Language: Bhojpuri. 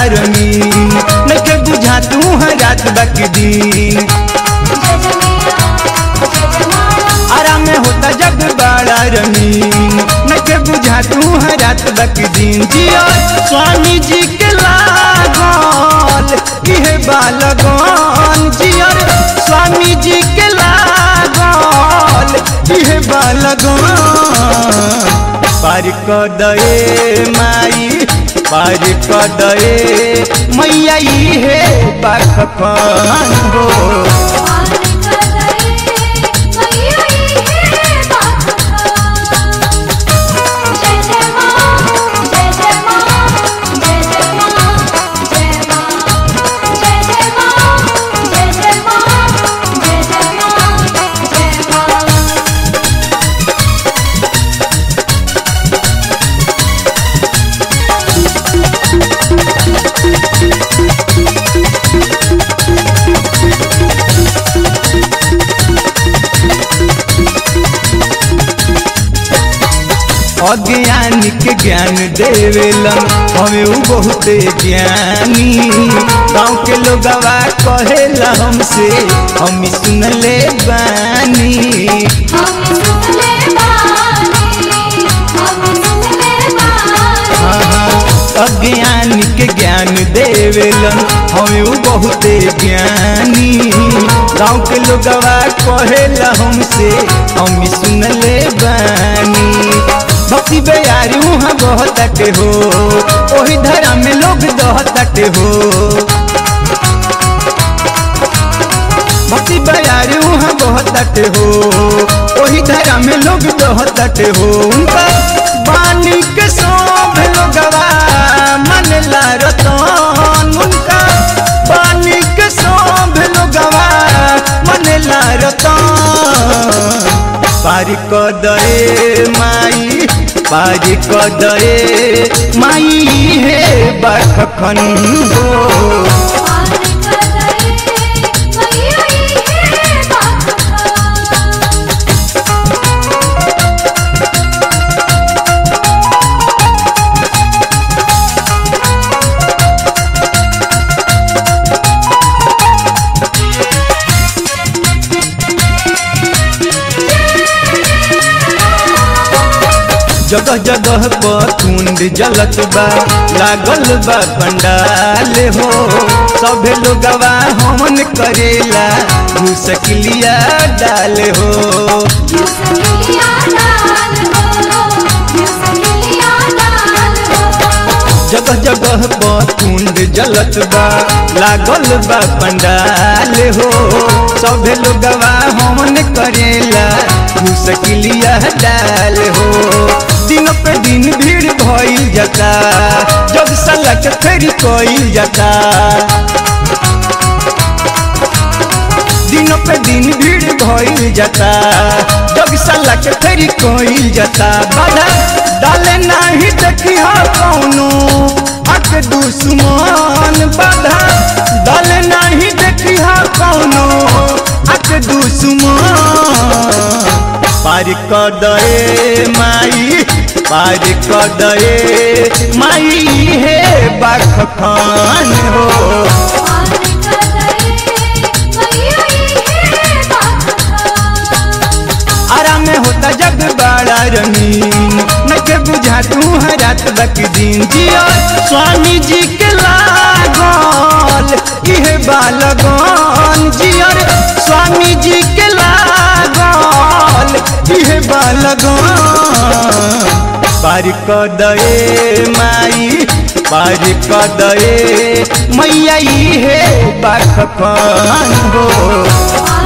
रंगीन नके बुझा तू है रात बाकी दिन जय जय मैया जय जय माँ आराम में होता जग बड़ा रंगीन नके बुझा तू है रात बाकी दिन जियो स्वामी जी के लागल इहे बालगन जियो स्वामी जी के लागल इहे बालगन पार क दए माई पार क दए मैया इहे बाखन हो पार कर गए मैया ये बात जय जय माँ जय जय माँ जय जय माँ जय माँ जय जय माँ जय जय माँ जय जय माँ जय माँ अज्ञानिक ज्ञान देवेलन हमें उ बहुते ज्ञानी गाँव के लोगवा कहेला हमसे हम सुनले बानी हम सुन ले बानी हम सुन ले बानी हाँ, अज्ञानिक ज्ञान देवेलन हमें उ बहुते ज्ञानी गाँव के लोगवा कहेला हमसे हम सुनले बानी भक्ति बेयारी वहाँ बहुत अटे हो ओही धरा में लोग दहत अटे हो भक्ति बयारी वहाँ बहुत अटे हो ओही धरा में लोग बहुत अटे हो उनका बानी के सब लोगवा मन ला रतन उनका बानी के सब लोगवा मन ला रतन पारी क दए माई पारी क दए माई हे बखन हो पार कर गए मैया ये बात जगह जगह पर कुंड जलत बा लागल बा पंडाल हो सभे लोगवा हमन करेला मुसकिलिया डाल हो मुसलिया डाल हो मुसलिया डाल हो जगह जगह पर कुंड जलत बा लागल बा पंडाल हो सभे लोगवा हमन करेला मुसकिलिया डाल हो दिन पे दिन भीड़ भइल जाता जब सलक फेर कइल जाता दिन पे दिन भीड़ भइल जाता जब सलक फेर कइल जाता बाधा डाले नाही देखी हा कौनो अक दुश्मन बाधा डाले नाही देखी हा कौनो अक दुश्मन पार क दए माई पार क दए माई हे बखन हो पार कर गए मैया ये बात आराम में होता जग बड़ा रंगीन नके बुझा तू है रात बाकी दिन जियो स्वामी जी के लागल इहे बालगन जियो स्वामी जी के लागल इहे बालगन पार क दए माई पार क दए मैया इहे बखन हो पार